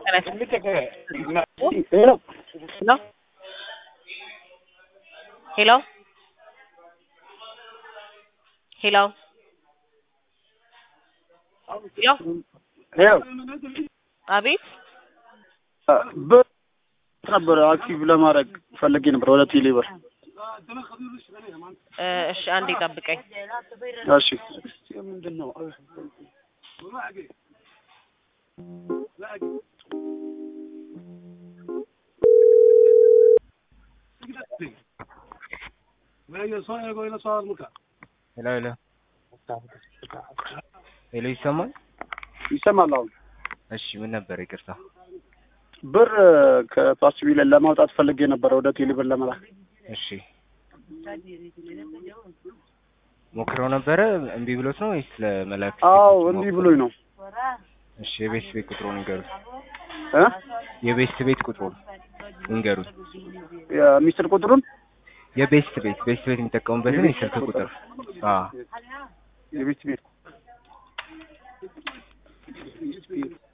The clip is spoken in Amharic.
ሄሎ ሄሎ ሄሎ ሄሎ ሄሎ አቤት ብር ነበረ አክቲቭ ለማድረግ ፈልጌ ነበር ወደ ቴሌ ብር። እ እሺ አንዴ ጠብቀኝ። እሺ ምንድን ነው? ሄሎ ሄሎ ሄሎ ይሰማል? ይሰማል አሁን። እሺ ምን ነበር? ይቅርታ ብር ከፓስቢ ላይ ለማውጣት ፈልጌ ነበር ወደ ቴሌ ብር ለመላክ። እሺ ሞክረው ነበረ እምቢ ብሎት ነው ወይስ ለመላክ? አዎ እንዲህ ብሎኝ ነው እሺ የቤት ቤት ቁጥሩን ንገሩት። እ የቤት ቤት ቁጥሩን ንገሩት። የሚስጥር ቁጥሩን የቤስት ቤት ቤስት ቤት የሚጠቀሙበትን የስልክ ቁጥር አዎ የቤት ቤት